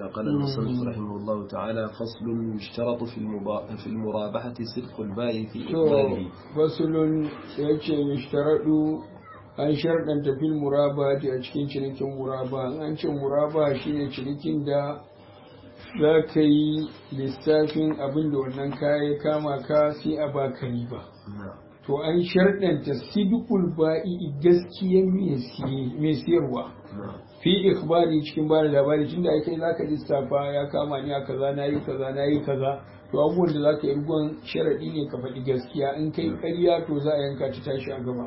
قال المصنف رحمه الله تعالى فصل يشترط في المبا... في المرابحة صدق البائع في إقباله fasulun ya ce yushtaradu an sharɗanta fil muraba a cikin cinikin muraba an ce muraba shine cinikin da za ka yi lissafin abin da wannan kaya ya kama ka sai a baka riba to an sharɗanta sidikul ba'i gaskiyar mai siyarwa fi ikhbari cikin bada labari tunda ai kai zaka lissafa ya kama ni a kaza nayi kaza nayi kaza to abubuwan da zaka yi rugon sharadi ne ka faɗi gaskiya in kai ƙarya to za a yanka ta tashi a gaba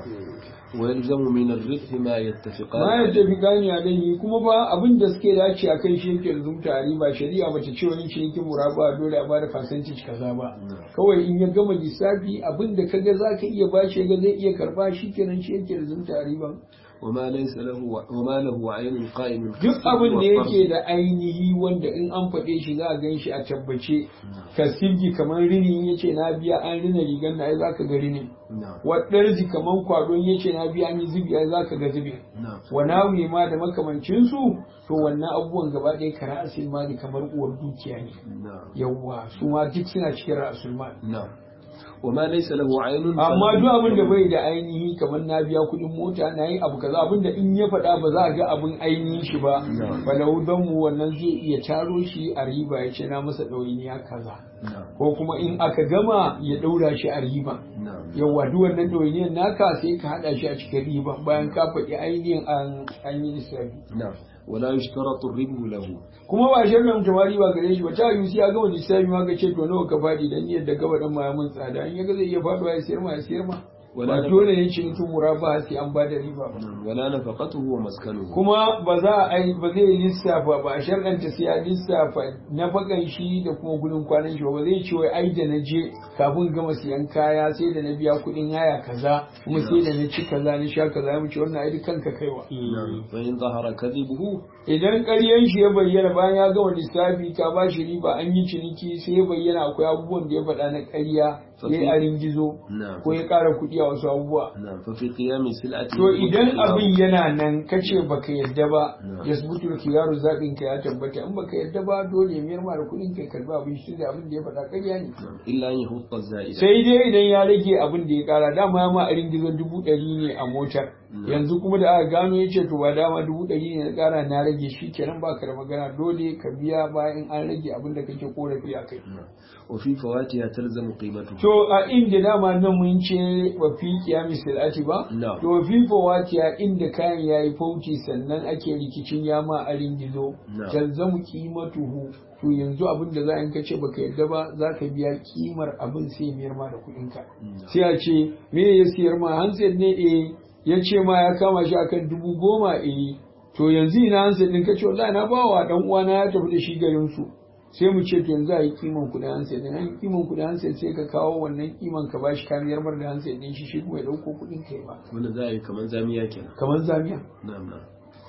ويلزم من الربح ما يتفقان ma ya tafi gani a danyi kuma ba abin da suke dace a kan shi yake zumta a riba shari'a bata ce wani cinikin muraba dole a bada percentage kaza ba kawai in ya gama lissafi abin da kaga zaka iya bashi ga zai iya karba shi kenan shi yake zumta a riban وما ليس له وما له عين قائم duk abin da yake da ainihi wanda in an faɗe shi za a gan shi a tabbace ka sirgi kamar rini in yace na biya an rina rigar na ai za ka ga rini نعم waɗarji kamar kwado in yace na biya an yi zubi ai za ka ga zubi نعم wa nawi ma da makamancin su to wannan abubuwan gaba ɗaya kara asil mali kamar uwar dukiya ne نعم yawwa su ma duk suna cikin ra'asul mali نعم وما ليس له عين amma duk abin da bai da ainihi kamar na biya kuɗin mota na yi abu kaza abin da in ya faɗa ba za a ga abin ainihin shi ba No. falau don mu wannan zai iya taro shi a riba ya ce na masa ɗawainiya kaza نعم ko kuma in aka gama ya ɗaura shi a riba نعم yawa duk wannan ɗawainiyar naka sai ka haɗa shi a cikin riba bayan ka faɗi ainihin an an yi lissafi نعم ولا يشترط الربح له kuma ba shi nan tamari ba gare shi ba ta yi ya gama lissafi ma ka ce to nawa ka faɗi dan yadda gaba dan ma ya mun tsada in ya ga zai iya faɗuwa ya sayar ma ya sayar ma Wala ba da- dole ne cinikin muraba sai an ba da riba ba نعم ولا نفقته ومسكنه kuma ba za a yi ba zai lissafa ba a sharɗanta sai ya lissafa na fakan shi da kuma gudun kwanan shi ba ba zai ce wai ai da na je kafin gama siyan kaya sai da na biya kuɗin haya kaza kuma sai da na ci kaza na sha kaza ya wuce wannan ai kanka kaiwa نعم فإن ظهر كذبه idan ƙaryan shi ya bayyana bayan ya gama lissafi ka ba shi riba an yi ciniki sai ya bayyana akwai abubuwan da ya faɗa na ƙarya ya yi arin gizo نعم ko ya ƙara kuɗi a wasu abubuwa نعم ففي قيام سلعته to idan abin yana nan kace baka yadda ba No. ya subutu kiyaru zaɓin ka ya tabbata in baka yadda ba dole ya miyar ma da kuɗin kai karba abin shi da abin da ya faɗa ƙarya ne نعم إلا أن يخط الزائد sai dai idan ya rage abin da ya ƙara dama ya ma arin gizo dubu ɗari ne a motar No. yanzu kuma da aka gano ya ce to ba dama dubu ɗari ne na ƙara na rage shi kenan ba ka da magana dole ka biya bayan an rage abin da kake korafi a kai نعم وفي فواتها تلزم قيمته to a inda dama nan mun ce wa fi kiyami silati ba No. to fi fawatiya inda kayan yayi fauci sannan ake rikicin yama a ringizo No. talzamu qimatuhu to yanzu abin da za a kace baka yadda ba za ka biya kimar abin sai miyar ma da kuɗin ka No. sai a ce me ya siyar ma handset ne eh ya ce ma ya kama shi akan dubu goma eh to yanzu ina handset din kace wallahi na bawa dan uwana ya tafi da shi garin su sai mu ce to yanzu a yi kiman kuɗin handset din an yi kiman kuɗin handset sai ka kawo wannan kiman ka bashi kamiyar mar da handset din shi shi kuma ya dauko kuɗin kai ba wanda za a yi kamar zamiya kenan kamar zamiya na'am na'am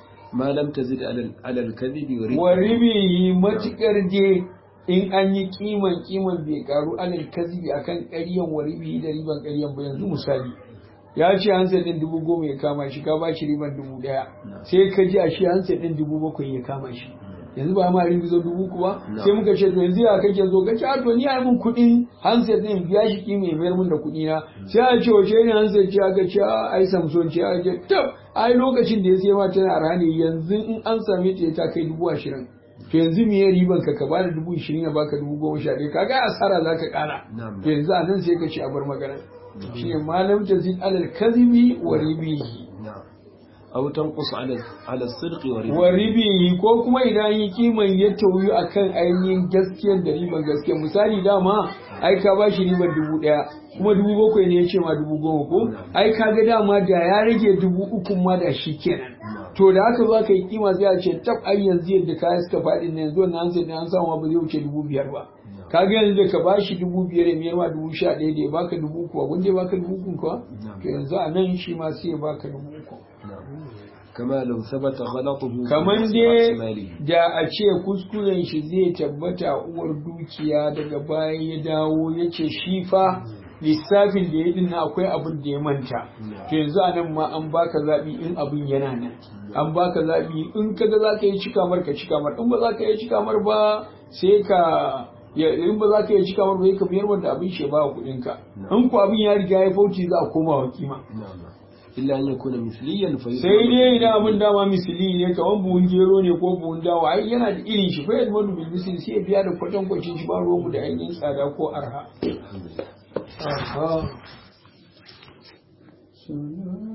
ma lam tazid ala ala al-kadhibi wa riba wa ribihi matukar je in an yi kiman kiman bai karu alal kazibi akan ƙaryan wa ribihi da riban ƙaryan ba yanzu misali ya ce hansa din dubu goma ya kama shi ka bashi riban dubu ɗaya No. sai ka ji a shi hansa din dubu bakwai ya kama shi yanzu ba ma ribi zo dubu kuwa No. sai muka ce to yanzu ya kake zo ka ce a to ni a mun kuɗin hansa din biya shi kima ya mayar mun da kuɗi na sai a ce wace ne hansa ce aka ce a ai samson ce aka ce tab ai lokacin da ya sai ma tana arha ne yanzu in an same ta ta kai dubu ashirin to yanzu me ya riban ka ka ba da dubu ishirin ya baka dubu goma sha ɗaya kaga asara za ka ƙara Na'am. to yanzu a nan sai ka ce a bar magana shi ne malam tazid alal kadhibi wa ribihi na'am aw tanqus ala ala as-sidq wa riba wa ribihi ko kuma idan yi kiman ya tauyu akan ainihin gaskiyar da riban gaskiya misali dama ai ka ba shi riban dubu ɗaya kuma dubu bakwai ne ya ce ma dubu goma ko ai ka ga dama da ya rage dubu uku ma da shi kenan to da haka za ka yi kima zai a ce tab ai yanzu yadda kaya suka faɗi ne yanzu wannan hansa ne an samu ba zai wuce dubu biyar ba ka ga yanzu da ka ba shi dubu biyar ya miyar ma dubu sha ɗaya da ya baka dubu kuwa wanda ya baka dubu uku kuwa to yanzu a nan shi ma sai ya baka dubu uku na'am kama law thabata ghalatuhu fi kamar ra's dai malihi. da a ce kuskuren shi zai tabbata uwar dukiya daga baya ya dawo ya ce shi fa lissafin da ya dinna akwai abin da ya manta to yanzu anan ma an baka zabi in abin yana nan an baka zabi in kaga za ka yi cika mar ka cika mar in ba za ka yi cika mar ba sai ka in ba za ka yi cika mar ba ka biyar wanda abin shi ba kuɗin ka in ku abin ya riga ya fauci za a koma wa kima illa an yakuna misliyan fa sai dai idan abin dama misili ne kamar buhun gero ne ko buhun dawa ai yana da irin shi fa yadda madu bil misli sai ya biya da kwatan kwacin shi ba ruwanmu da ainihin tsada ko arha Aha.